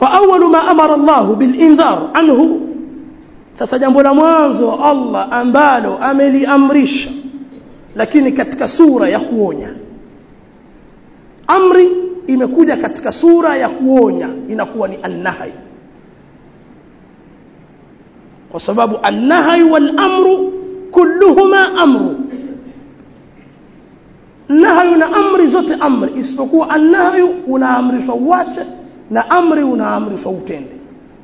فأول ما أمر الله بالإنذار عنه sasa jambo la mwanzo Allah ambalo ameliamrisha lakini katika sura ya kuonya amri imekuja katika sura ya kuonya inakuwa ni annahi kwa sababu annahi wal amru kulluhuma amru nahyu na amri zote amri isipokuwa annahyu unaamrishwa uache na amri unaamrishwa utende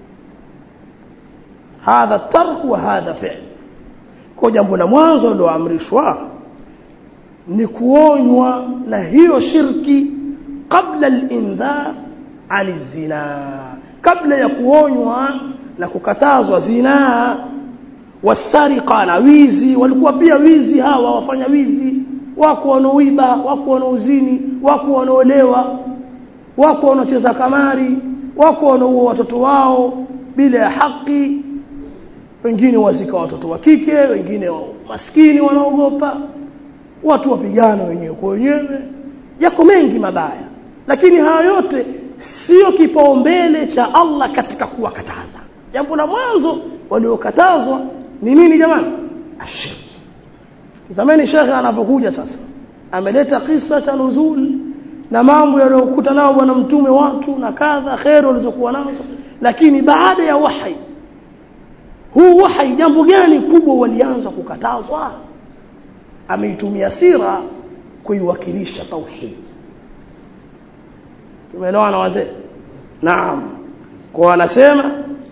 hadha tark wa hadha fi'l kwa jambo la mwanzo liloamrishwa ni kuonywa na hiyo shirki kabla al-indhar ali zina kabla ya kuonywa na kukatazwa zina wasariqa na wizi walikuwa pia wizi hawa wafanya wizi wako wanaoiba wako wanaozini wako wanaolewa wako wanaocheza kamari wako wanaua watoto wao bila ya haki wengine wazika watoto wa kike wengine maskini wanaogopa watu wapigana wenyewe kwa wenyewe yako mengi mabaya lakini haya yote sio kipaumbele cha Allah katika kuwakataza jambo la mwanzo waliokatazwa ni nini jamani ashirki zamani shekhe anapokuja sasa ameleta kisa cha nuzul na mambo yaliyokuta nao bwana mtume watu na kadha kheri walizokuwa nazo lakini baada ya wahai huu wahai jambo gani kubwa walianza kukatazwa ameitumia sira kuiwakilisha tauhid tumeelewana wazee naam kwa anasema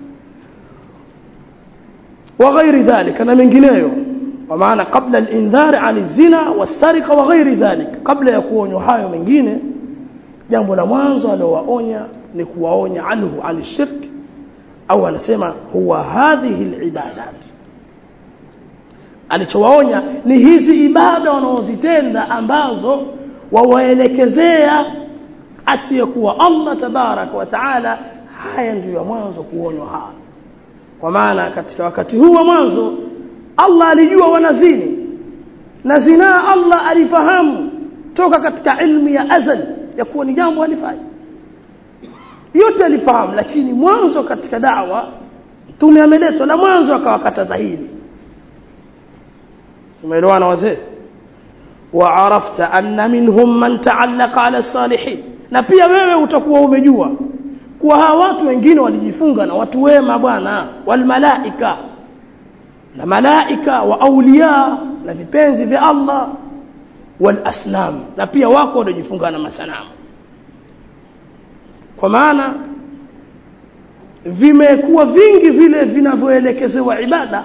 وغير ذلك na mengineyo kwa maana kabla al-indhar an zina wasarika wa ghairi dhalik kabla ya kuonywa hayo mengine jambo la mwanzo aliowaonya ni kuwaonya anhu an shirk au anasema huwa hadhihi al-ibadat alichowaonya ni hizi ibada wanaozitenda ambazo wawaelekezea asiyekuwa Allah tabaraka wa taala haya ndiyo mwanzo kuonywa haya kwa maana katika wakati huu wa mwanzo Allah alijua wanazini na zinaa Allah alifahamu toka katika ilmu ya azal ya kuwa ni jambo halifai yote alifahamu lakini mwanzo katika dawa mtume ameletwa na mwanzo akawakataza hili tumeelewana wazee وعرفت أن منهم من تعلق على الصالحين na pia wewe utakuwa umejua kuwa hawa watu wengine walijifunga na watu wema bwana walmalaika na malaika wa aulia na vipenzi vya Allah wal asnam na pia wako waliojifunga na masanamu kwa maana vimekuwa vingi vile vinavyoelekezewa ibada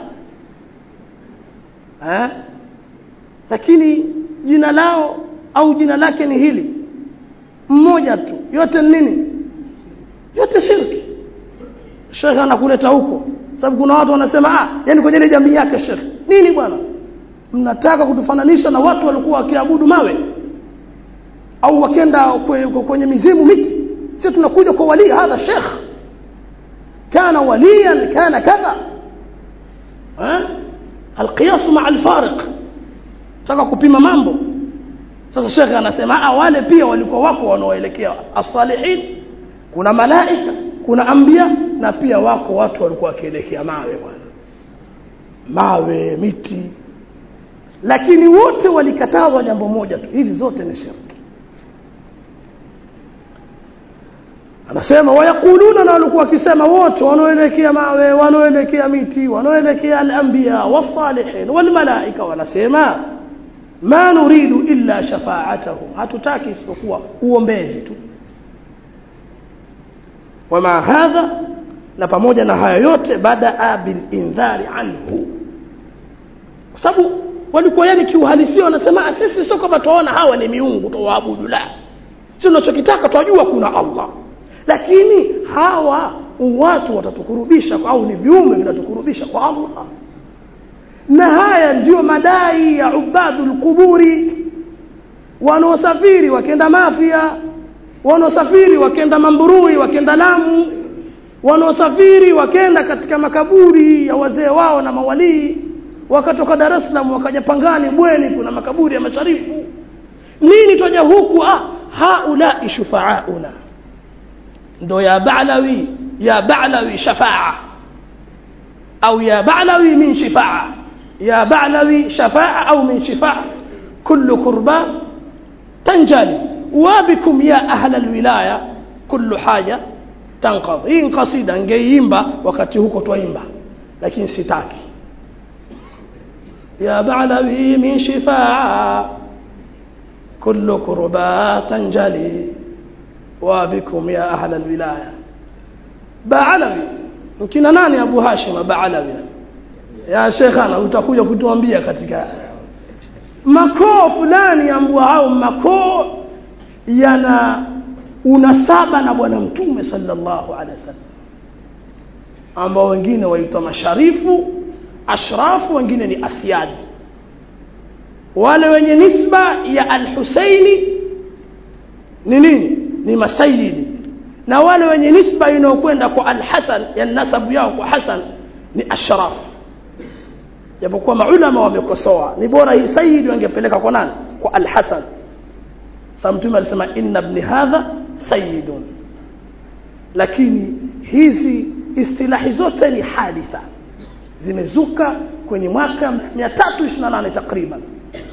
eh? lakini jina lao au jina lake ni hili mmoja tu yote ni nini yote shirki shekhe anakuleta huko sababu kuna watu wanasema ah yani kwenye ile jamii yake shekhe nini bwana mnataka kutufananisha na watu walikuwa wakiabudu mawe au wakenda kwenye mizimu miti sisi tunakuja kwa wali hadha shekh kana waliyan kana kadha eh alqiyas ma alfariq taka kupima mambo sasa shekhe anasema ah wale pia walikuwa wako wanaoelekea as-salihin kuna malaika kuna ambia na pia wako watu walikuwa wakielekea mawe bwana mawe miti lakini wote walikatazwa jambo moja tu hizi zote ni shirki anasema wayakuluna na walikuwa wakisema wote wanaoelekea mawe wanaoelekea miti wanaoelekea al-anbiya was-salihin wal-malaika wanasema ma nuridu illa shafa'atahum hatutaki isipokuwa uombezi tu wama hadha na pamoja na haya yote baada bil indhari anhu kwa sababu walikuwa yani kiuhalisia wanasema sisi sio kama tuwaona hawa ni miungu tuwaabudu la sisi tunachokitaka twajua kuna Allah lakini hawa watu watatukurubisha au ni viumbe vinatukurubisha kwa Allah na haya ndiyo madai ya ubadul kuburi wanaosafiri wakenda mafia wanaosafiri wakenda mamburui wakenda lamu wanaosafiri wakenda katika makaburi ya wazee wao na mawalii wakatoka Dar es Salaam wakaja Pangani Bweni kuna makaburi ya masharifu nini twaja huku ah haula shufaauna ndo ya ba'lawi ya ba'lawi shafa'a au ya ba'lawi min shifa'a ya ba'lawi shafa'a au min shifa'a kullu kurba tanjali wabikum ya ahla alwilaya kullu haja tanqadh hii kasida ngeiimba wakati huko twaimba lakini sitaki ya ba'lawi min shifa'a kullu kurba tanjali wabikum ya ahla alwilaya ba'lawi mkina nani abu hashim ba'lawi ya shekhana utakuja kutuambia katika makoo fulani ambao hao makoo yana unasaba na bwana mtume sallallahu alaihi wasallam ambao wengine waitwa masharifu ashrafu wengine ni asyad wale wenye nisba ya al-Husaini ni nini ni masayidi na wale wenye nisba inayokwenda kwa al-Hasan ya nasabu yao kwa Hasan ni ashraf japokuwa maulama wamekosoa ni bora hii sayyid wangepeleka kwa nani kwa al-Hasan sasa mtume alisema inna ibn hadha sayyidun lakini hizi istilahi zote ni haditha zimezuka kwenye mwaka 328 takriban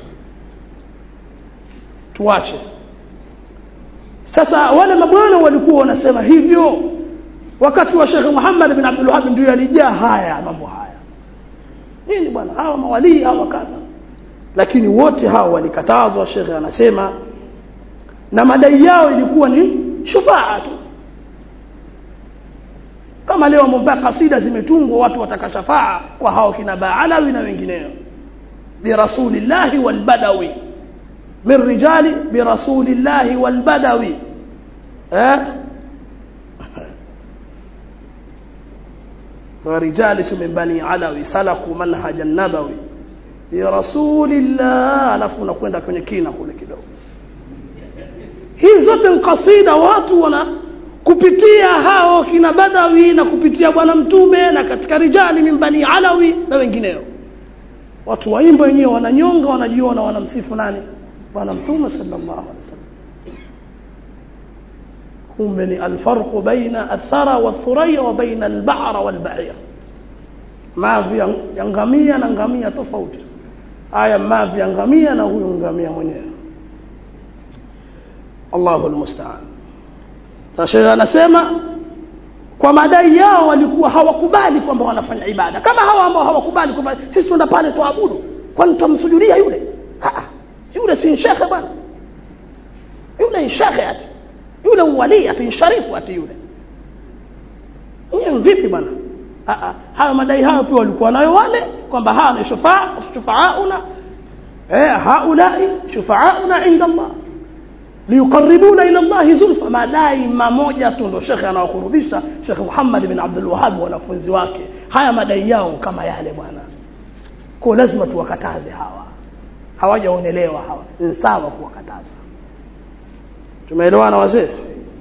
tuache sasa wale mabwana walikuwa wanasema hivyo wakati wa Sheikh Muhammad bin Abdul Wahhab ndio yalijaa haya mambo haya nini bwana hawa mawalii hawa kadha lakini wote hao walikatazwa Sheikh anasema na madai yao ilikuwa ni shufaa tu kama leo mpaka kasida zimetungwa watu wataka shafaa kwa hao kina Baalawi na wengineo birasulillahi walbadawi min rijali birasulillahi walbadawi eh ورجال من بني علوي سلكوا منهج النبوي برسول الله alafu unakwenda kwenye kina kule kidogo hizi zote ni kasida watu wana kupitia hao kina badawi na kupitia bwana mtume na katika rijali min bani alawi na wengineo watu waimba wenyewe wananyonga wanajiona wanamsifu nani bwana mtume sallallahu alaihi wasallam kumbe ni alfarqu baina athara wathuraya wa baina alba'ra walba'ir mavi ya ngamia na ngamia tofauti haya mavi ya ngamia na huyu ngamia mwenyewe Allahu almusta'an sasa anasema kwa madai yao walikuwa hawakubali kwamba wanafanya ibada kama hawa ambao hawakubali kwamba sisi tuenda pale tuabudu kwani tutamsujudia yule ah yule si shekhe bwana yule ni shekhe ati yule wali ati sharifu ati yule ni vipi bwana ah hayo madai hayo pia walikuwa nayo wale kwamba hawa ni shufaa shufaauna eh haulai shufaauna inda Allah liyuqarribuna ila Allah zulfa madai mamoja tu ndo shekhe anawakurubisha Sheikh Muhammad bin Abdul Wahhab wanafunzi wake haya madai yao kama yale bwana kwa lazima tuwakataze hawa hawajaonelewa hawa ni sawa kuwakataza tumeelewana wazee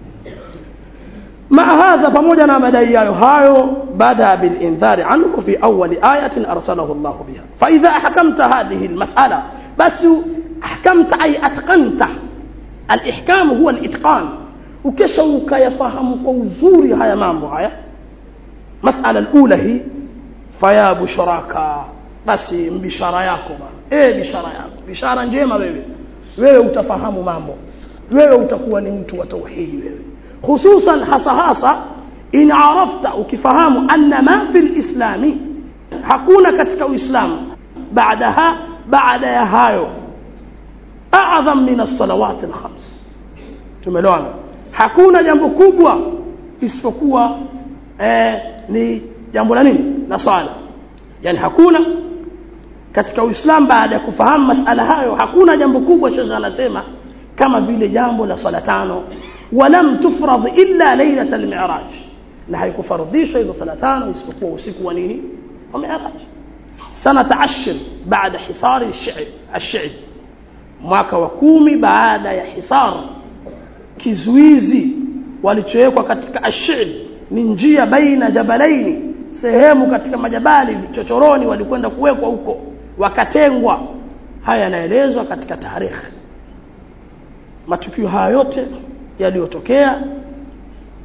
مع هذا pamoja na madai yayo hayo bada bil indhari anhu fi awwal ayatin arsalahu Allah biha fa idha ahkamta hadhihi al mas'ala bas ahkamta ay atqanta al ihkam huwa al itqan ukisha ukayafahamu kwa uzuri haya mambo haya mas'ala al ula hi faya bushraka basi mbishara yako ba eh bishara yako bishara njema wewe wewe utafahamu mambo wewe utakuwa ni mtu wa tauhidi wewe hususan hasa hasa in arafta ukifahamu anna ma fi lislami hakuna katika uislamu baadaha baada ya hayo a'zam min as-salawat al-khams tumeelewana hakuna jambo kubwa isipokuwa eh, ni jambo la nini la swala yani hakuna katika uislamu baada ya kufahamu masala hayo hakuna jambo kubwa shekhe anasema kama vile jambo la swala tano walam tufrad illa lailat almiraj na haikufardhishwa hizo sala tano isipokuwa usiku wa nini wa miraj sanata ashir baada hisari ash-shi'b mwaka wa kumi baada ya hisar kizuizi walichowekwa katika ash-shi'b ni njia baina jabalaini sehemu katika majabali vichochoroni walikwenda kuwekwa huko wakatengwa haya yanaelezwa katika tarehe matukio haya yote yaliyotokea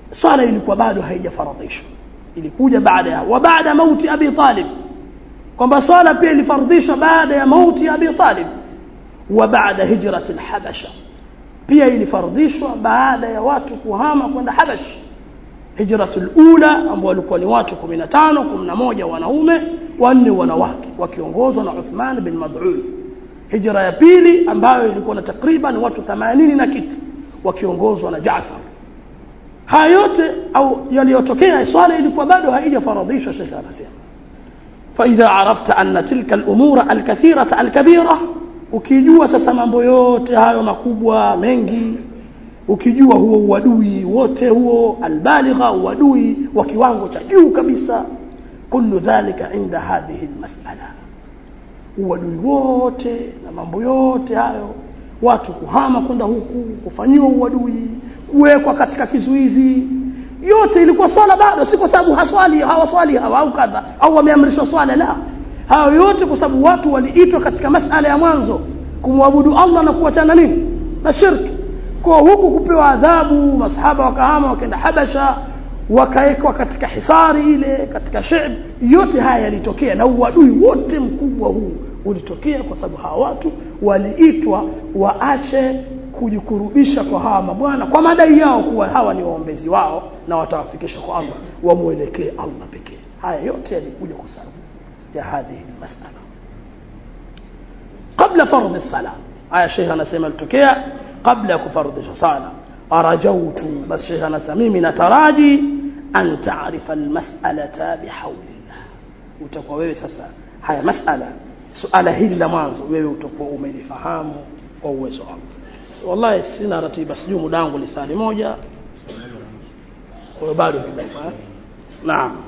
swala ilikuwa bado haijafaradhishwa ilikuja baada ya wa baada mauti abi talib kwamba swala pia ilifardhishwa baada ya mauti ya abi talib wa baada hijrati alhabasha pia ilifardhishwa baada ya watu kuhama kwenda habash hijratul ula ambao walikuwa ni watu 15 11 wanaume wanne wanawake wakiongozwa na Uthman bin Mad'un hijra ya pili ambayo ilikuwa na takriban watu 80 na kitu wakiongozwa na Jaafar haya yote au yaliyotokea swala ilikuwa bado haijafaradhishwa Sheikh anasema فإذا عرفت أن تلك الأمور الكثيرة الكبيرة ukijua sasa mambo yote hayo makubwa mengi ukijua huo uadui wote huo albaligha uadui wa kiwango cha juu kabisa kullu dhalika inda hadhihi almas'ala uadui wote na mambo yote hayo watu kuhama kwenda huku kufanyiwa uadui kuwekwa katika kizuizi yote ilikuwa swala bado si kwa sababu haswali hawaswali hawa au kadha au wameamrishwa swala la hayo yote kwa sababu watu waliitwa katika masala ya mwanzo kumwabudu Allah na kuachana nini na shirki kwa huku kupewa adhabu masahaba wakahama wakaenda habasha wakawekwa katika hisari ile katika shib yote haya yalitokea na uadui wote mkubwa huu ulitokea kwa sababu hawa watu waliitwa waache kujikurubisha kwa hawa mabwana kwa madai yao kuwa hawa ni waombezi wao na watawafikisha kwa Allah wamwelekee Allah pekee haya yote yalikuja kwa sababu ya hadhihi masala kabla fardhi sala haya sheikh anasema litokea kabla ya kufardhisha sala arajautu bas sheikh anasema mimi nataraji an taarifa almas'alata bihawlillah utakuwa wewe sasa haya masala suala hili la mwanzo wewe utakuwa umelifahamu kwa uwezo wako wallahi sina ratiba sijui muda wangu lisali moja kwa bado kidogo naam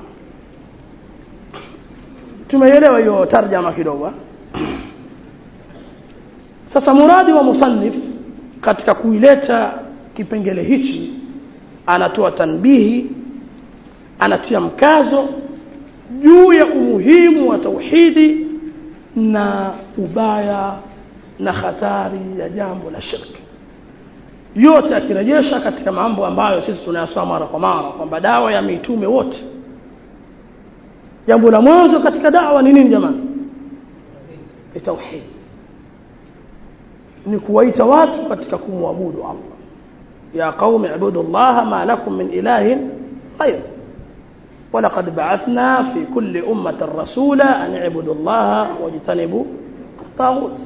tumeelewa hiyo tarjama kidogo sasa muradi wa musannif katika kuileta kipengele hichi anatoa tanbihi anatia mkazo juu ya umuhimu wa tauhidi na ubaya na hatari ya jambo la shirki yote akirejesha katika mambo ambayo sisi tunayasoma mara kwa mara kwamba dawa ya mitume wote jambo la mwanzo katika dawa ni nini jamani ni tauhid ni kuwaita watu katika kumwabudu Allah ya qaumi ibudu Allah ma lakum min ilahin ghayr ولقد بعثنا في كل أمة رسولا أن اعبدوا الله واجتنبوا الطاغوت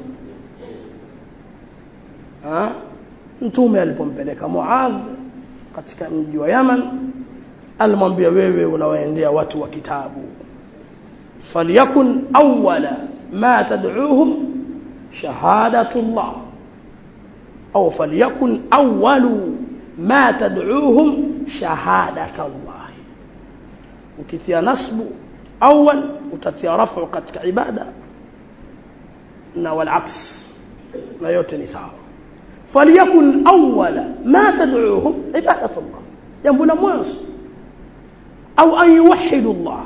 mtume alipompeleka Muadh katika mji wa Yaman alimwambia wewe unawaendea watu wa kitabu falyakun awwala ma tad'uuhum shahadatullah au falyakun awwalu ma tad'uuhum shahadatullah ukitia nasbu awwal utatia rafu katika ibada na wal aks na yote ni sawa فليكن أول ما تدعوهم عبادة الله jambo la mwanzo au an yuwahidu Allah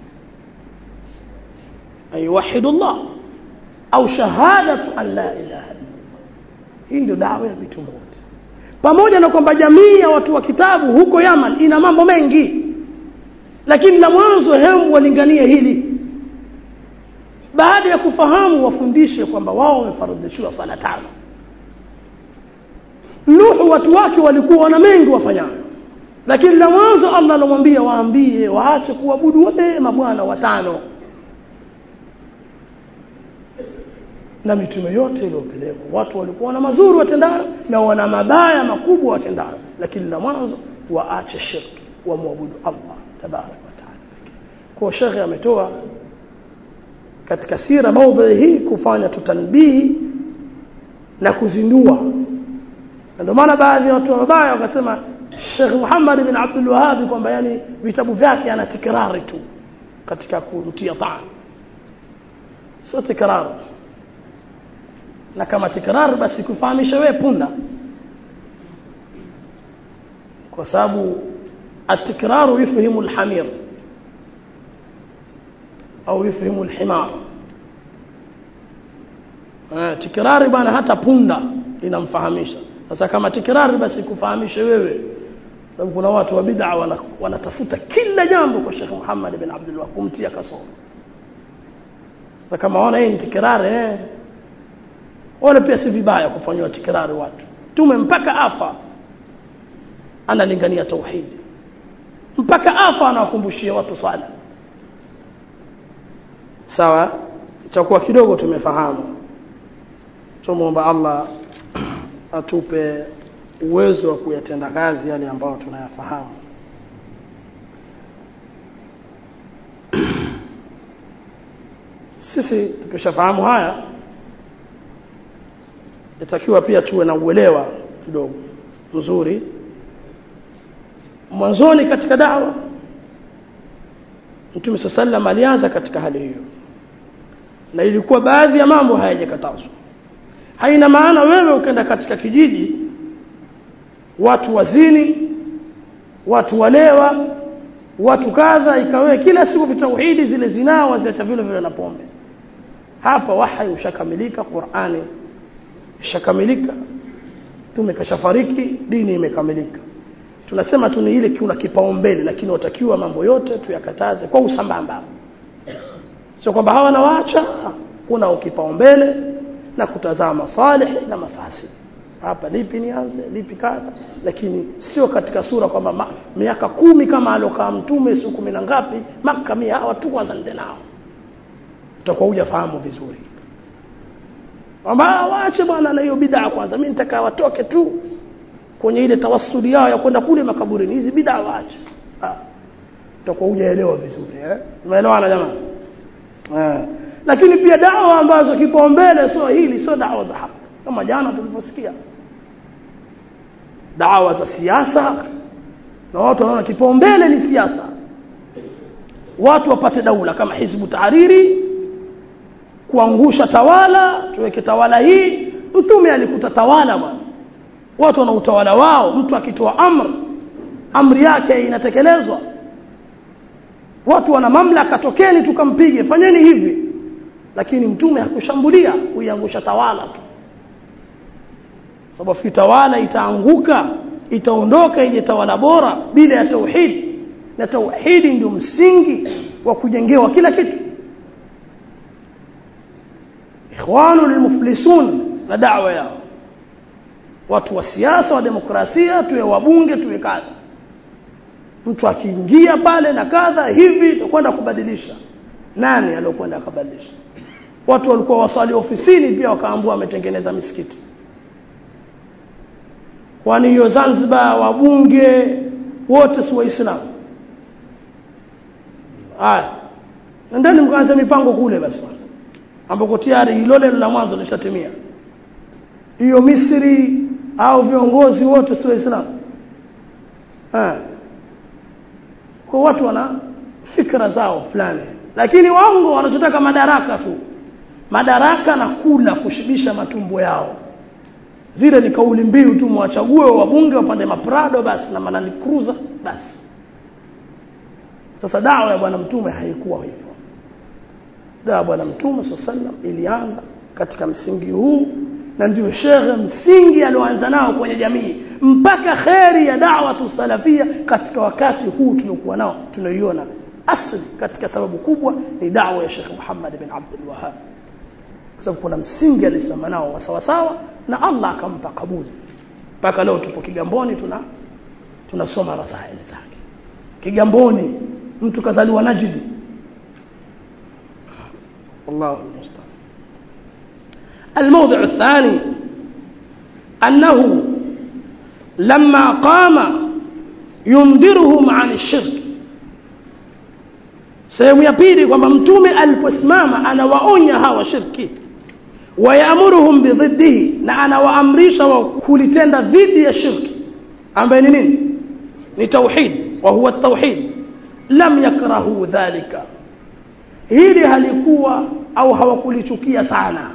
an yuwahidu Allah au shahadatu an la ilaha illallah hii ndio dawa ya mitume wote pamoja na kwamba jamii ya watu wa kitabu huko Yaman ina mambo mengi lakini la mwanzo hemu walinganie hili baada ya kufahamu wafundishe kwamba wao wamefaradhishiwa sala tano Nuhu watu wake walikuwa wana mengi wafanyayo lakini la mwanzo Allah alimwambia waambie waache kuabudu wale mabwana watano na mitume yote iliyopelekwa watu walikuwa na mazuri watendayo na wana mabaya makubwa watendayo lakini la mwanzo waache shirki wamwabudu Allah tabarak wa taala kwa shekhe ametoa katika sira maudhui hii kufanya tutanbihi na kuzindua ndio maana baadhi ya watu wabaya wakasema Sheikh Muhammad bin Abdul Wahhab kwamba yani vitabu vyake ana tikrari tu katika kumtia taan sio tikrar na kama tikrar basi kufahamisha wewe punda kwa sababu التكرار يفهم الحمير au يفهم الحمار tikrari bana hata punda inamfahamisha sasa kama tikrari basi kufahamishe wewe sababu kuna watu wa bid'a wana, wanatafuta kila jambo kwa Sheikh Muhammad bin Abdul Wahhab kumtia kasoro sasa kama wana hii ni tikirari eh wala pia si vibaya kufanywa tikirari watu tume mpaka afa analingania tauhidi mpaka afa anawakumbushia watu swala sawa itakuwa kidogo tumefahamu tumuomba Allah atupe uwezo wa kuyatenda kazi yale ambayo tunayafahamu sisi tukishafahamu haya itakiwa pia tuwe na uelewa kidogo mzuri mwanzoni katika dawa Mtume sallam alianza katika hali hiyo na ilikuwa baadhi ya mambo hayajakatazwa haina maana wewe ukenda katika kijiji watu wazini watu walewa watu kadha ikawe kila siku vitauhidi zile zinaa waziacha vile vile na pombe hapa wahai ushakamilika Qur'ani ishakamilika tume kashafariki dini imekamilika tunasema tu ni ile kuna kipaumbele lakini watakiwa mambo yote tuyakataze kwa usambamba sio kwamba hawa nawaacha kuna kipaumbele na kutazama masalih na mafasi hapa lipi nianze lipi kadha lakini sio katika sura kwamba ma, miaka kumi kama alokaa mtume siku kumi na ngapi maka mia hawa tu kwanza nende nao utakuwa hujafahamu vizuri kwamba waache bwana na hiyo bid'a kwanza mimi nitakaa watoke tu kwenye ile tawassuli yao ya kwenda kule makaburini hizi bid'a waache ah utakuwa hujaelewa vizuri eh umeelewana jamani eh lakini pia dawa ambazo kipaumbele sio hili sio dawa za haki kama jana tulivyosikia dawa za siasa na watu wanaona kipaumbele ni siasa watu wapate daula kama hizbu tahariri kuangusha tawala tuweke tawala hii mtume alikuta tawala bwana watu wana utawala wao mtu akitoa amri amri yake inatekelezwa watu wana mamlaka tokeni tukampige fanyeni hivi lakini mtume hakushambulia kuiangusha tawala tu sababu kitawala itaanguka itaondoka ije tawala bora bila ya tauhid na tauhidi ndio msingi wa kujengewa kila kitu ikhwanu lilmuflisun na da'wa yao watu wa siasa wa demokrasia tuwe wabunge tuwe kadha mtu akiingia pale na kadha hivi tutakwenda kubadilisha nani aliyokwenda akabadilisha watu walikuwa waswali ofisini pia wakaambua wametengeneza misikiti kwani hiyo Zanzibar wabunge wote si waislamu haya nendeni mkaanze mipango kule basi kwanza ambako tayari hilo leno la mwanzo lishatimia hiyo Misri au viongozi wote si waislamu kwa watu wana fikra zao fulani lakini waongo wanachotaka madaraka tu madaraka na kula kushibisha matumbo yao zile ni kauli mbiu tu mwachague wabunge wapande maprado basi na manani cruiser basi sasa dawa ya bwana mtume haikuwa hivyo dawa ya bwana mtume sallam ilianza katika msingi huu na ndio shekhe msingi alioanza nao kwenye jamii mpaka kheri ya da'wa salafia katika wakati huu tuliokuwa nao tunaiona asli katika sababu kubwa ni da'wa ya Sheikh Muhammad bin Abdul Wahhab kwa sababu kuna msingi alisema nao wa sawa sawa na Allah akampa kabuli mpaka leo tupo Kigamboni tuna tunasoma rasaili zake Kigamboni mtu kazaliwa Najidi الله المستعان الموضع الثاني أنه لما قام ينذرهم عن الشرك sehemu ya pili kwamba mtume aliposimama anawaonya hawa shirki wayamuruhum bidhiddihi na anawaamrisha wa kulitenda dhidi ya shirki ambaye ni nini ni tauhid wa huwa tauhid lam yakrahu dhalika hili halikuwa au hawakulichukia sana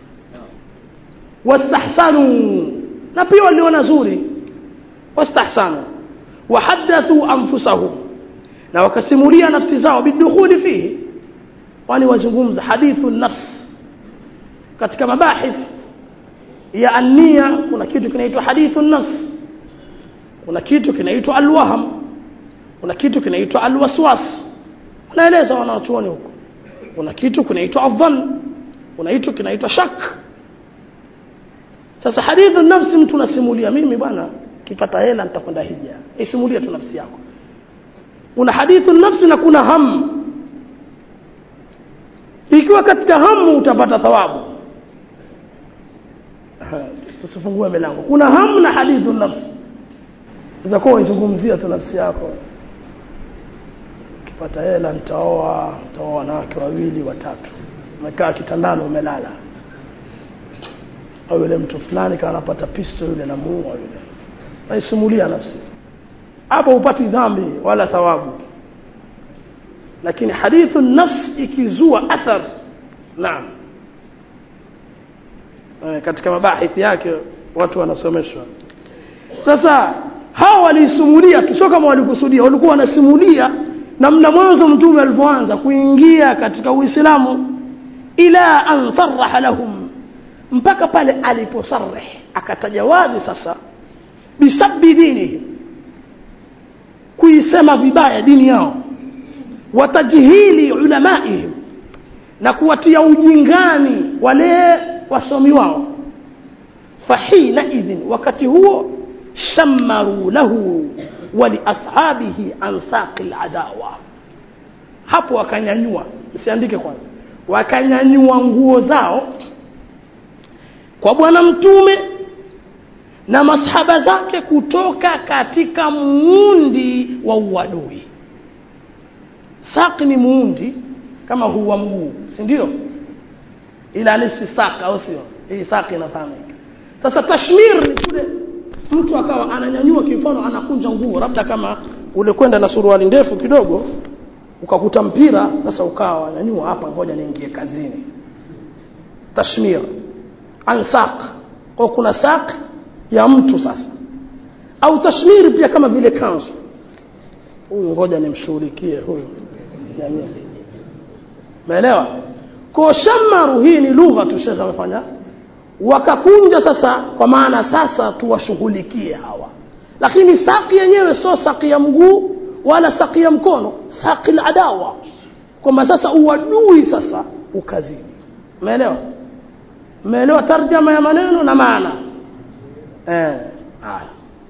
wastahsanu na pia waliona zuri wastahsanu wahaddathu anfusahum na wakasimulia nafsi zao bidukhuli fihi wani wazungumza hadithu nafs katika mabahith ya ania kuna kitu kinaitwa hadithu nafs kuna kitu kinaitwa alwaham kuna kitu kinaitwa alwaswas unaeleza wanachuoni huko kuna kitu kinaitwa adhan kuna kitu kinaitwa shak sasa hadithu nafsi mtu unasimulia mimi bwana kipata hela nitakwenda hija isimulia tu nafsi yako kuna hadithu nafsi na kuna hamu ikiwa katika hamu utapata thawabu tusifungue milango kuna hamu na hadithu nafsi zakuwa waizungumzia tu nafsi yako ukipata hela nitaoa nitaoa wanawake wawili watatu umekaa kitandani umelala au yule mtu fulani kama anapata pisto yule namuua yule naisimulia nafsi hapo upati dhambi wala thawabu lakini hadithu nafs ikizua athar naam e, katika mabahithi yake watu wanasomeshwa sasa hawa waliisimulia tu sio kama walikusudia walikuwa wanasimulia namna mwanzo mtume alivyoanza kuingia katika uislamu ila an saraha lahum mpaka pale aliposarih akataja wazi sasa bisabbi dinihim kuisema vibaya dini yao watajhili ulamaihim na kuwatia ujingani wale wasomi wao fahina idhin wakati huo shammaru lahu waliashabihi an saqi ladawa hapo wakanyanyua msiandike kwanza wakanyanyua nguo zao kwa bwana mtume na masahaba zake kutoka katika muundi wa uadui saqi ni muundi kama huu wa mguu si ndio ila nisi saka au sio hii saki inafahamika sasa tashmir ni kule mtu akawa ananyanyua kimfano anakunja nguo labda kama ule kwenda na suruali ndefu kidogo ukakuta mpira sasa ukawa nyanyua hapa ngoja niingie kazini tashmir ansaq kwa kuna saq ya mtu sasa au tashmiri pia kama vile kanzu huyu ngoja nimshughulikie huyu jamii umeelewa kwa shamaru hii ni lugha tu shekhe amefanya wakakunja sasa kwa maana sasa tuwashughulikie hawa lakini saki yenyewe sio saki ya mguu wala saki ya mkono saki la adawa kwamba sasa uadui sasa ukazini umeelewa umeelewa tarjama ya maneno na maana eh haya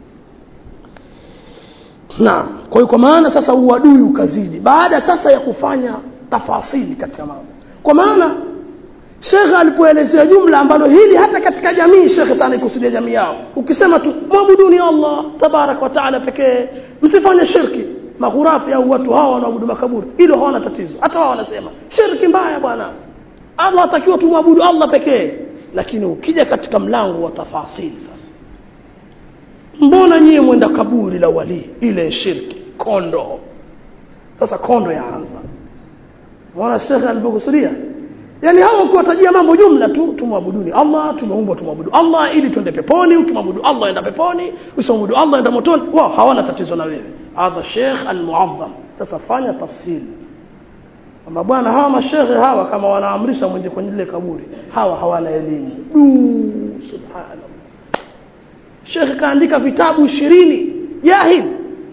naam kwa hiyo kwa maana sasa uadui ukazidi baada sasa ya kufanya tafasili katika mambo kwa maana shekhe alipoelezea jumla ambalo hili hata katika jamii shekhe sana ikusudia jamii yao ukisema tu mwabuduni allah tabarak wa taala pekee msifanye shirki maghurafi au watu hawa wanaabudu makaburi hilo hawana tatizo hata wao wanasema shirki mbaya bwana allah atakiwa tumwabudu allah pekee lakini ukija katika mlango wa tafasili sasa mbona nyie mwenda kaburi la walii ile shirki kondo sasa kondo yaanza mwana shekhe alivyokusudia yani hawa ukiwatajia mambo jumla tu tumwabuduni allah tumeumbwa tumwabudu allah ili tuende peponi ukimwabudu allah enda peponi usimwabudu allah enda motoni wao hawana tatizo na wewe hadha sheikh almuadham sasa fanya tafsiri kwamba bwana hawa mashekhe hawa kama wanaamrisha mwenye kwenye lile kaburi hawa hawana elimu du subhanallah shekhe kaandika vitabu ishirini jahil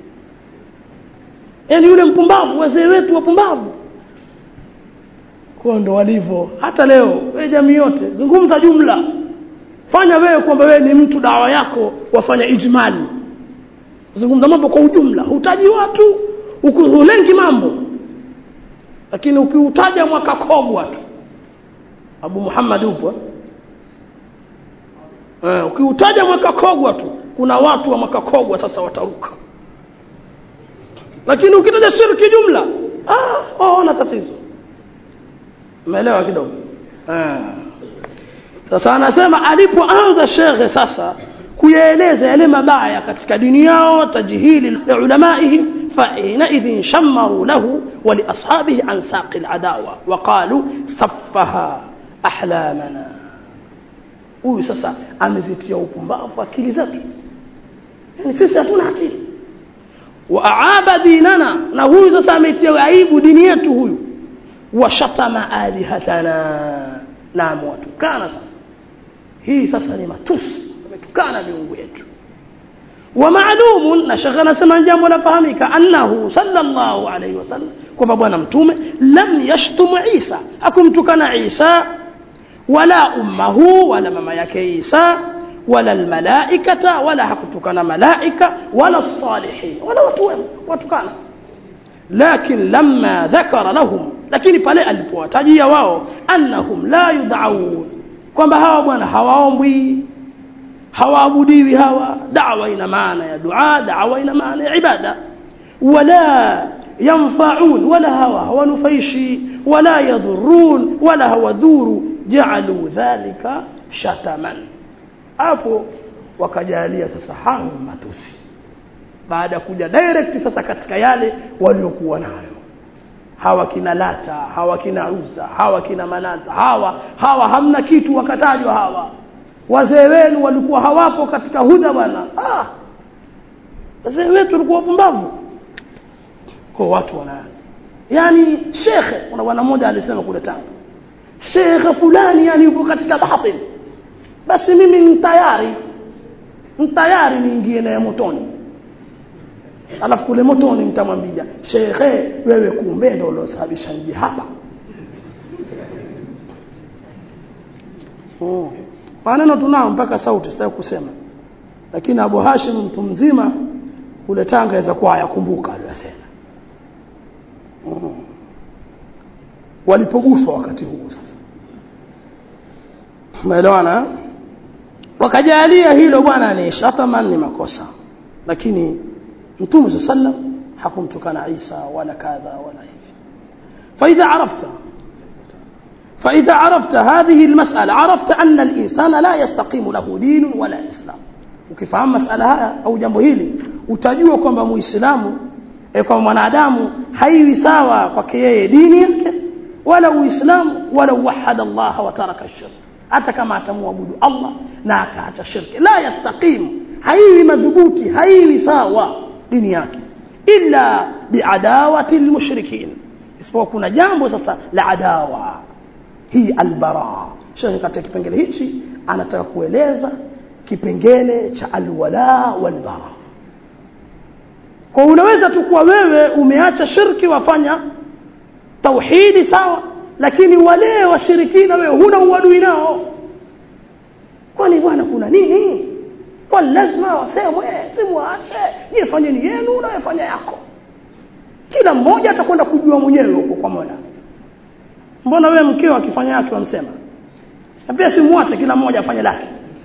yani yule mpumbavu wazee wetu wapumbavu kwa ndo walivyo hata leo wewe jamii yote zungumza jumla fanya wewe kwamba wewe ni mtu dawa yako wafanya ijmali zungumza mambo kwa ujumla hutaji watu hulengi mambo lakini ukiutaja mwaka kogwa tu abu muhammad upo eh, ukiutaja mwaka kogwa tu kuna watu wa mwaka kogwa sasa wataruka lakini ukitaja shirki jumla ah, waona tatizo umeelewa kidogo ah. sasa anasema alipoanza shekhe sasa kuyaeleza yale mabaya katika dini yao tajhili liulamaihim فحينئذ شمروا له ولأصحابه عن ساق العداوة وقالوا صفها أحلامنا huyu sasa amezitia upumbavu akili zetu yani sisi hatuna akili waaaba dinana na huyu sasa ametia aibu dini yetu huyu washatama alihatana na amewatukana sasa hii sasa ni matusi ametukana miungu yetu ومعلوم na shekhe anasema jambo lafahamika annahu sallallahu alayhi wasallam kwamba bwana mtume lam yashtumu Isa akumtukana Isa wala ummahu wala mama yake Isa wala almalaikata wala hakutukana malaika wala salihin wala watu wema watukana lakin lamma dhakara lahum lakini pale alipowatajia wao annahum la yud'aun kwamba hawa bwana hawaombwi hawaabudiwi hawa da'wa ina maana ya dua da'wa ina maana ya ibada wala yanfa'un wala hawa hawanufaishi wala yadhurun wala hawadhuru ja'alu dhalika shataman hapo wakajalia sasa hayo matusi baada ya kuja direct sasa katika yale waliokuwa nayo hawa kina lata hawa kina uza hawa kina manata hawa hawa hamna kitu wakatajwa hawa wazee wenu walikuwa hawapo katika huda bwana ah wazee wetu walikuwa wapumbavu kwa watu wanaanza yani shekhe kuna bwana mmoja alisema kule Tanga shekhe fulani yani yupo katika batil basi mimi ni tayari ni tayari niingie naye motoni alafu kule motoni mtamwambia shekhe wewe kumbe ndio uliosababisha nje hapa oh. maneno tunao mpaka sauti sitaki kusema lakini Abu Hashim mtu mzima kule Tanga aweza kuwa yakumbuka aliyosema oh. walipoguswa wakati huo sasa umeelewana wakajalia hilo bwana ni shataman ni makosa lakini mtume sallam hakumtukana Isa wala kadha wala hivi فإذا عرفت فإذا عرفت هذه المسألة عرفت أن الإنسان لا يستقيم له دين ولا إسلام ukifahamu masala haya au jambo hili utajua kwamba muislamu e, kwamba mwanadamu haiwi sawa kwake yeye dini yake wala uislamu wala wahada Allah wa taraka shirk hata kama atamwabudu Allah na akaacha shirki la yastaqim haiwi madhubuti haiwi sawa dini yake illa biadawati almushrikin isipokuwa kuna jambo sasa la adawa hii albara shekhe katika kipengele hichi anataka kueleza kipengele cha alwala walbara kwa unaweza tu kuwa wewe umeacha shirki wafanya tauhidi sawa lakini wale washirikina wewe huna uadui nao kwani bwana kuna nini kwa lazima wasemwe simwache nyie fanyeni yenu na fanya yako kila mmoja atakwenda kujua mwenyewe huko kwa Mola mbona wewe mkeo akifanya yake wamsema na pia simwache kila mmoja afanye lake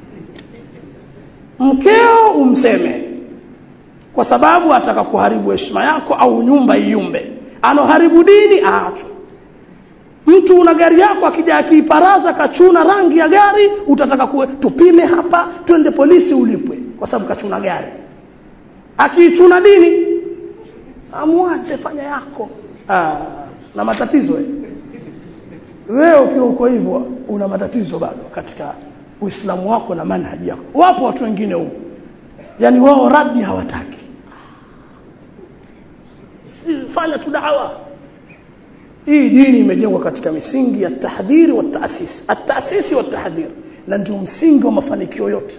mkeo umseme kwa sababu ataka kuharibu heshima yako au nyumba iyumbe anoharibu dini aachwe mtu una gari yako akija akiiparaza kachuna rangi ya gari utataka kuwe tupime hapa twende polisi ulipwe kwa sababu kachuna gari akiichuna dini amwache fanya yako Aa, na matatizo we. wewe ukiwa uko hivyo una matatizo bado katika uislamu wako na manhaji yako wapo watu wengine huko yani wao radi hawataki si fanya tu dawa hii dini imejengwa katika misingi ya tahdhiri wa taasisi at-taasisi wa tahdhir na ndio msingi wa mafanikio yote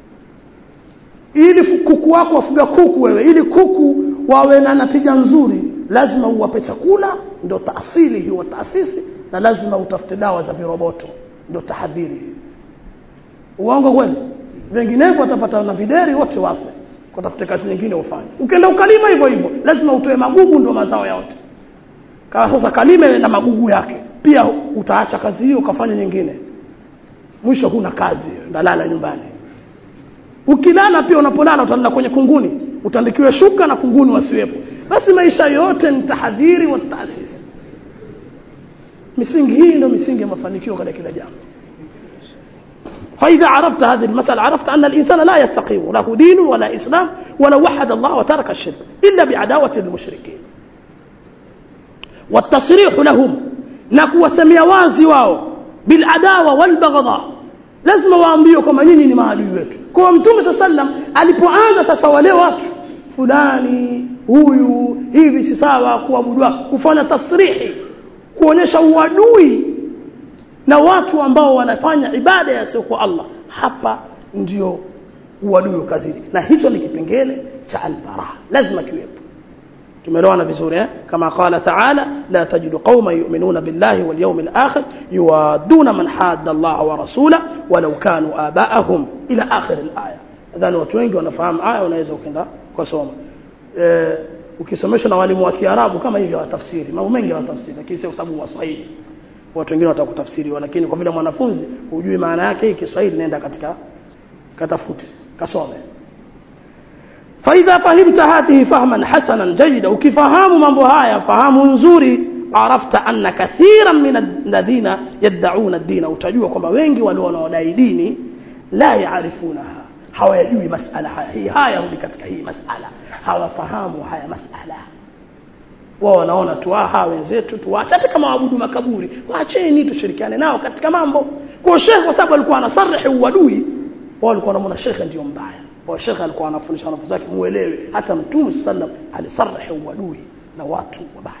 ili kuku wako wafuga kuku wewe ili kuku wawe na natija nzuri lazima uwape chakula ndio taasili hiyo taasisi na lazima utafute dawa za viroboto ndio tahadhiri uongo kweli vinginevyo watapata na videri wote wafe kutafute kazi nyingine ufanye ukienda ukalima hivyo hivyo lazima utoe magugu ndio mazao yote kama sasa kalime na magugu yake pia utaacha kazi hiyo ukafanya nyingine mwisho huna kazi ndalala nyumbani ukilala pia unapolala utalala kwenye kunguni utandikiwe shuka na kunguni wasiwepo basi maisha yote ni tahadhiri wa taasisi misingi hii ndio misingi ya mafanikio katika kila jambo فإذا عرفت هذه المسألة عرفت أن الإنسان لا يستقيم له دين ولا إسلام ولا وحد الله وترك الشرك إلا بعداوة المشركين والتصريح لهم نكو سميا wazi wao بالعداوة والبغضاء lazima waambiwe kwamba nyinyi ni maadui wetu kwa mtume saa sallam alipoanza sasa wale watu fulani huyu hivi si sawa kuabudiwa kufanya tasrihi kuonyesha uadui na watu ambao wanafanya ibada ya kwa Allah hapa ndio uadui ukazidi na hicho ni kipengele cha albara lazima kiwepo tumeelewana vizuri eh kama qala ta'ala la tajidu qauman yu'minuna billahi wal yawmil akhir yuwaduna man hadda Allah wa rasula walau kanu aba'ahum ila akhir al-aya nadhani watu wengi wanafahamu aya unaweza ukenda kusoma eh ukisomeshwa na walimu wa Kiarabu kama hivyo watafsiri mambo mengi watafsiri lakini sio kwa sababu waswahili watu wengine watakutafsiriwa lakini kwa vile mwanafunzi hujui maana yake hii Kiswahili nenda katika katafute kasome فإذا فهمت هذه فهما حسنا جيدا وكفهام mambo haya fahamu nzuri عرفت أن كثيرا من الذين يدعون الدين utajua kwamba wengi wale wanaodai dini la yaarifunaha hawajui masala haya hii haya rudi katika hii masala hawafahamu haya masala wao wanaona tu ah wenzetu tuache hata kama waabudu makaburi waacheni tushirikiane nao katika mambo kwa shekhe kwa sababu alikuwa anasarihi uadui wao walikuwa wanaona shekhe ndio mbaya kwa shekhe alikuwa anafundisha wanafunzi wake muelewe hata mtume sallam alisarihi uadui na watu wabaya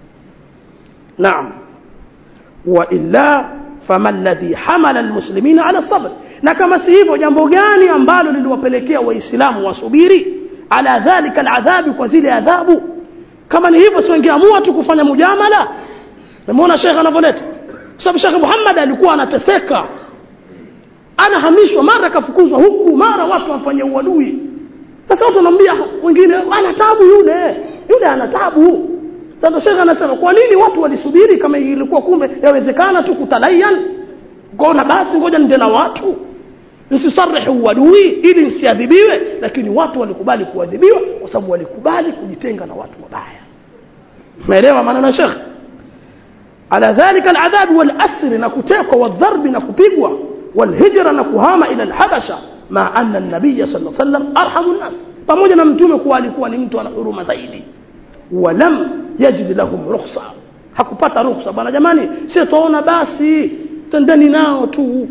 naam wa illa fama alladhi hamala almuslimina ala sabr na kama si hivyo jambo gani ambalo liliwapelekea waislamu wasubiri ala dhalika aladhabi kwa zile adhabu kama ni hivyo si wangeamua tu kufanya mujamala umeona shekhe anavyoleta sababu shekhe Muhammad alikuwa anateseka anahamishwa mara kafukuzwa huku mara watu wamfanyia uadui sasa watu wanamwambia wengine ana tabu yule yule ana tabu sasa shekhe anasema kwa nini watu walisubiri kama ilikuwa kumbe yawezekana tu kutalayan ngona basi ngoja nende na watu nisisarihi uadui ili nisiadhibiwe lakini watu walikubali kuadhibiwa kwa sababu walikubali kujitenga na watu wabaya umeelewa maneno ya shekhe ala dhalika aladhab walasr na kutekwa wadharbi na kupigwa walhijra na kuhama ila alhabasha ma anna an-nabiy sallallahu alayhi wasallam arhamu an-nas pamoja na mtume kuwa alikuwa ni mtu ana huruma zaidi walam yajid lahum rukhsa hakupata rukhsa bwana jamani sisi tuona basi tendeni nao tu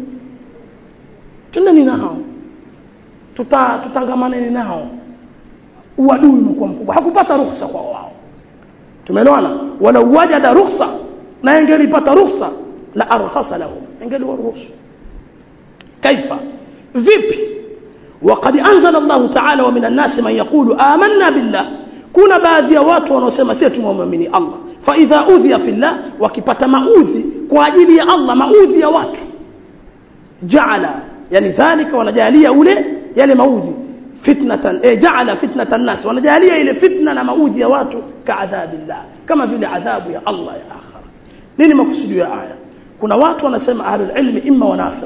tendeni nao tuta tutangamaneni nao uadui umekuwa mkubwa hakupata rukhsa kwa wao tumeelewana wala wajada rukhsa na ingelipata rukhsa la arkhasa lahum ingeliwaruhusu kaifa vipi وقد أنزل الله تعالى ومن الناس من يقول آمنا بالله kuna baadhi ya watu wanaosema sisi tumwamini Allah fa idha udhiya fillah wakipata maudhi kwa ajili ya Allah maudhi ya watu jaala yani dhalika wanajalia ule yale maudhi fitnatan eh jaala fitnatan nas wanajalia ile fitna na maudhi ya watu kaadhabillah kama vile adhabu ya Allah ya akhira nini makusudio ya aya kuna watu wanasema ahlul ilmi imma wanafiq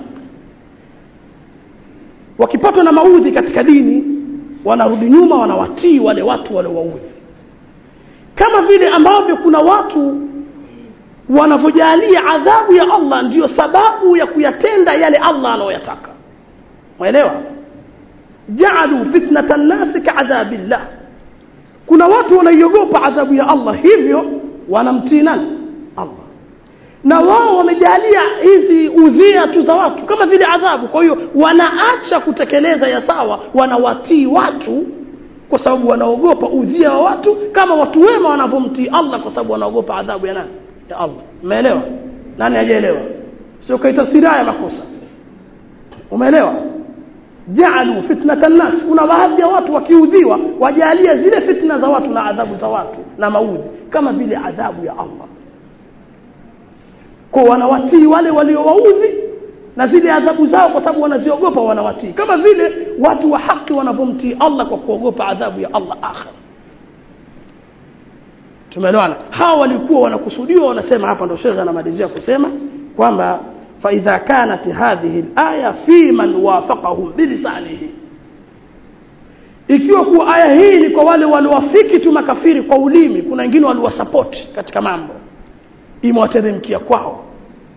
wakipatwa na maudhi katika dini wanarudi nyuma wanawatii wale watu wale waudhi kama vile ambavyo kuna watu wanavyojalia adhabu ya Allah ndiyo sababu ya kuyatenda yale Allah anayoyataka mwelewa jaalu fitnatan nasi kaadhabillah kuna watu wanaiogopa adhabu ya Allah hivyo wanamtii nani Allah na wao wamejalia hizi udhia tu za watu kama vile adhabu kwa hiyo wanaacha kutekeleza ya sawa wanawatii watu kwa sababu wanaogopa udhia wa watu kama watu wema wanavyomtii Allah kwa sababu wanaogopa adhabu ya nani ya Allah umeelewa nani hajaelewa sio kaitafsiri haya makosa umeelewa jaalu fitnatan nas kuna baadhi ya watu wakiudhiwa wajalia zile fitna za watu na adhabu za watu na maudhi kama vile adhabu ya Allah kwa wanawatii wale waliowaudhi na zile adhabu zao kwa sababu wanaziogopa wanawatii kama vile watu wa haki wanavyomtii Allah kwa kuogopa adhabu ya Allah akhir tumeelewana hawa walikuwa wanakusudiwa wanasema hapa ndo shekhe anamalizia kusema kwamba فإذا كانت هذه الآية في من وافقهم بلسانه ikiwa kuwa aya hii ni kwa wale waliwafiki tu makafiri kwa ulimi kuna wengine waliwasapoti katika mambo imewateremkia kwao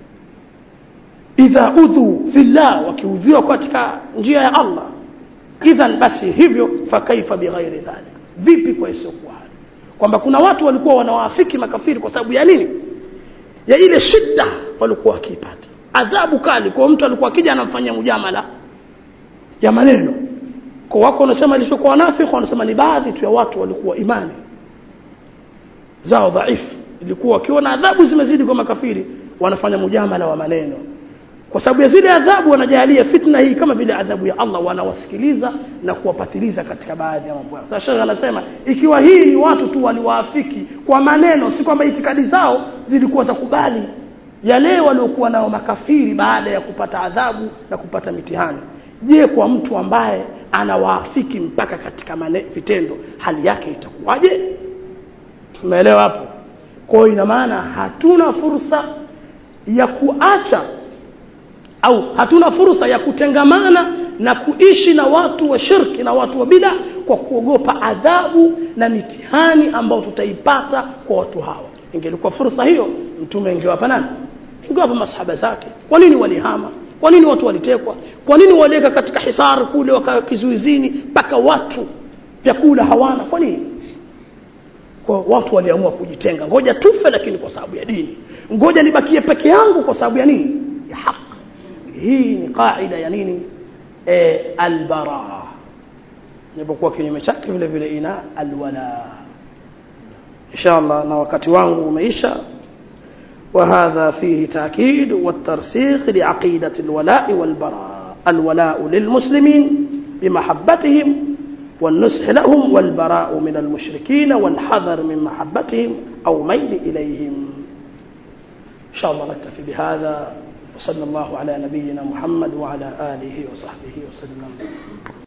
idha udhu fillah wakiudhiwa katika njia ya Allah idhan basi hivyo fakaifa bighairi dhalik vipi kwa isiyokuwa hali kwamba kuna watu walikuwa wanawaafiki makafiri kwa sababu ya nini ya ile shida walikuwa wakipata adhabu kali kwa mtu alikuwa akija anamfanyia mujamala ya maneno kwa wako wanasema ilichokuwa nafiki wanasema ni baadhi tu ya watu walikuwa imani zao dhaifu ilikuwa wakiona adhabu zimezidi kwa makafiri wanafanya mujamala wa maneno kwa sababu ya zile adhabu wanajalia fitna hii kama vile adhabu ya Allah wanawasikiliza na kuwapatiliza katika baadhi ya mambo yao sasa shekhe anasema ikiwa hii ni watu tu waliwaafiki kwa maneno si kwamba itikadi zao zilikuwa za kubali yale waliokuwa nao makafiri baada ya kupata adhabu na kupata mitihani je kwa mtu ambaye anawaafiki mpaka katika mane, vitendo hali yake itakuwaje umeelewa hapo kwa hiyo ina maana hatuna fursa ya kuacha au hatuna fursa ya kutengamana na kuishi na watu wa shirki na watu wa bida kwa kuogopa adhabu na mitihani ambao tutaipata kwa watu hawa ingelikuwa fursa hiyo mtume ingewapa nani ingewapa masahaba zake kwa nini walihama kwa nini watu walitekwa kwa nini waliweka katika hisar kule wakawa kizuizini mpaka watu vyakula hawana kwa nini kwa watu waliamua kujitenga ngoja tufe lakini kwa sababu ya dini ngoja nibakie peke yangu kwa sababu ya nini ya haki hii ni qaida ya nini e, albaraa inapokuwa kinyume chake vile vile ina alwala inshallah na wakati wangu umeisha وهذا فيه تأكيد والترسيخ لعقيدة الولاء والبراء الولاء للمسلمين بمحبتهم والنصح لهم والبراء من المشركين والحذر من محبتهم أو ميل إليهم إن شاء الله نكتفي بهذا وصلى الله على نبينا محمد وعلى آله وصحبه وسلم